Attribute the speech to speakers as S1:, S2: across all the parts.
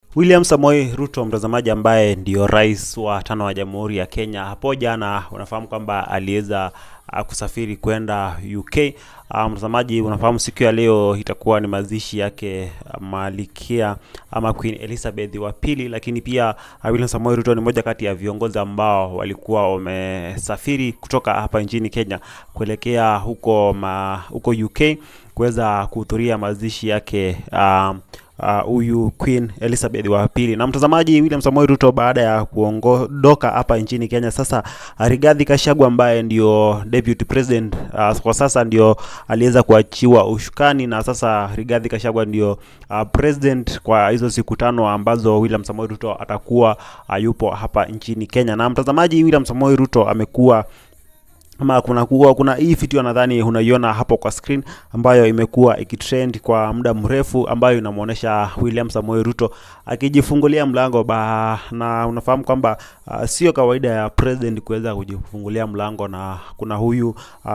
S1: William Samoei Ruto, mtazamaji, ambaye ndio rais wa tano wa Jamhuri ya Kenya, hapo jana unafahamu kwamba aliweza uh, kusafiri kwenda UK. Uh, mtazamaji, unafahamu siku ya leo itakuwa ni mazishi yake uh, Malkia ama Queen Elizabeth wa pili, lakini pia uh, William Samoei Ruto ni moja kati ya viongozi ambao walikuwa wamesafiri kutoka hapa nchini Kenya kuelekea huko ma, huko UK kuweza kuhudhuria mazishi yake uh, huyu uh, Queen Elizabeth wa pili. Na mtazamaji, William Samoei Ruto baada ya kuondoka hapa nchini Kenya, sasa Rigathi Gachagua ambaye ndio deputy president uh, kwa sasa ndio aliweza kuachiwa ushukani, na sasa Rigathi Gachagua ndio uh, president kwa hizo siku tano ambazo William Samoei Ruto atakuwa uh, yupo hapa nchini Kenya. Na mtazamaji, William Samoei Ruto amekuwa ama kuna kuwa, kuna hii video nadhani unaiona hapo kwa screen ambayo imekuwa ikitrend kwa muda mrefu ambayo inamuonesha William Samoei Ruto akijifungulia mlango ba, na unafahamu kwamba uh, sio kawaida ya president kuweza kujifungulia mlango, na kuna huyu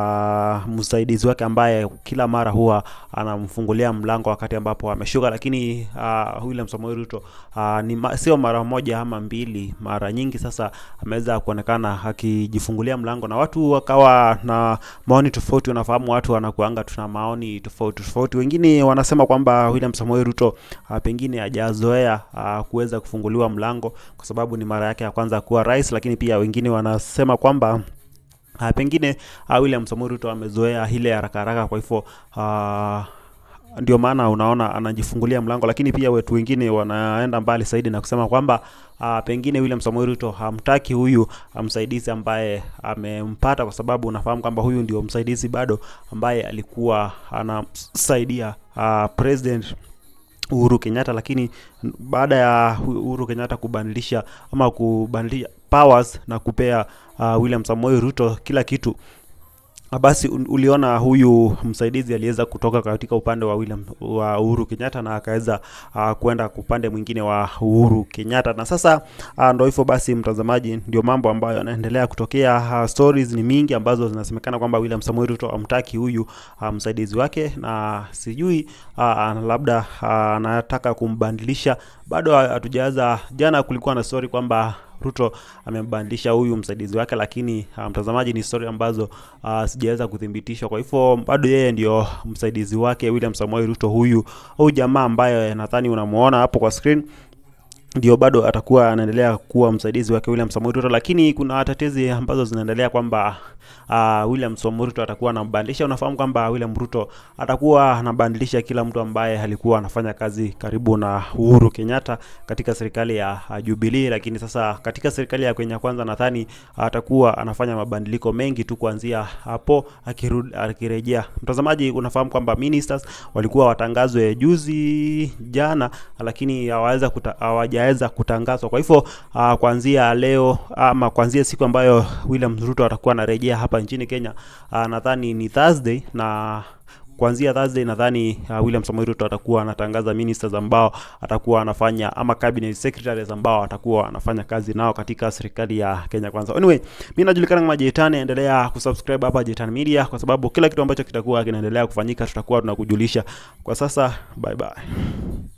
S1: uh, msaidizi wake ambaye kila mara huwa anamfungulia mlango wakati ambapo ameshuka, lakini uh, William Samoei Ruto uh, ni ma, sio mara moja ama mbili, mara nyingi sasa ameweza kuonekana akijifungulia mlango na watu waka kawa na maoni tofauti. Unafahamu watu wanakuanga tuna maoni tofauti tofauti. Wengine wanasema kwamba William Samoei Ruto uh, pengine hajazoea uh, kuweza kufunguliwa mlango kwa sababu ni mara yake ya kwanza kuwa rais, lakini pia wengine wanasema kwamba uh, pengine uh, William Samoei Ruto amezoea ile haraka haraka, kwa hivyo uh, ndio maana unaona anajifungulia mlango, lakini pia wetu wengine wanaenda mbali zaidi na kusema kwamba uh, pengine William Samoei Ruto hamtaki huyu msaidizi ambaye amempata, kwa sababu unafahamu kwamba huyu ndio msaidizi bado ambaye alikuwa anamsaidia uh, president Uhuru Kenyatta, lakini baada ya Uhuru Kenyatta kubadilisha ama kubadilisha powers na kupea uh, William Samoei Ruto kila kitu basi uliona huyu msaidizi aliweza kutoka katika upande wa William wa Uhuru Kenyatta na akaweza uh, kwenda upande mwingine wa Uhuru Kenyatta, na sasa uh, ndio hivyo basi, mtazamaji, ndio mambo ambayo yanaendelea kutokea. Uh, stories ni mingi ambazo zinasemekana kwamba William Samoei Ruto amtaki huyu uh, msaidizi wake, na sijui uh, labda anataka uh, kumbadilisha, bado hatujaanza. Jana kulikuwa na story kwamba Ruto amembadilisha huyu msaidizi wake, lakini uh, mtazamaji, ni story ambazo uh, sijaweza kuthibitishwa. Kwa hivyo bado yeye ndio msaidizi wake William Samoei Ruto, huyu huyu jamaa ambaye nadhani unamuona hapo kwa screen ndio bado atakuwa anaendelea kuwa msaidizi wake William Samoei Ruto, lakini kuna tetezi ambazo zinaendelea kwamba uh, William Samoei Ruto atakuwa anambadilisha. Unafahamu kwamba William Ruto atakuwa anabadilisha kila mtu ambaye alikuwa anafanya kazi karibu na Uhuru Kenyatta katika serikali ya uh, Jubilee, lakini sasa katika serikali ya Kenya Kwanza nadhani atakuwa anafanya mabadiliko mengi tu kuanzia hapo akirudi akirejea. Mtazamaji, unafahamu kwamba ministers walikuwa watangazwe juzi jana, lakini hawaweza hawaja weza kutangazwa. Kwa hivyo uh, kuanzia leo ama kuanzia siku ambayo William Ruto atakuwa anarejea hapa nchini Kenya, uh, nadhani ni Thursday na kuanzia Thursday nadhani uh, William Samoei Ruto atakuwa anatangaza ministers ambao atakuwa anafanya ama cabinet secretaries ambao atakuwa anafanya kazi nao katika serikali ya Kenya Kwanza. Anyway, mimi najulikana kama Jetani, endelea kusubscribe hapa Jetani Media kwa sababu kila kitu ambacho kitakuwa kinaendelea kufanyika tutakuwa tunakujulisha. Kwa sasa, bye bye.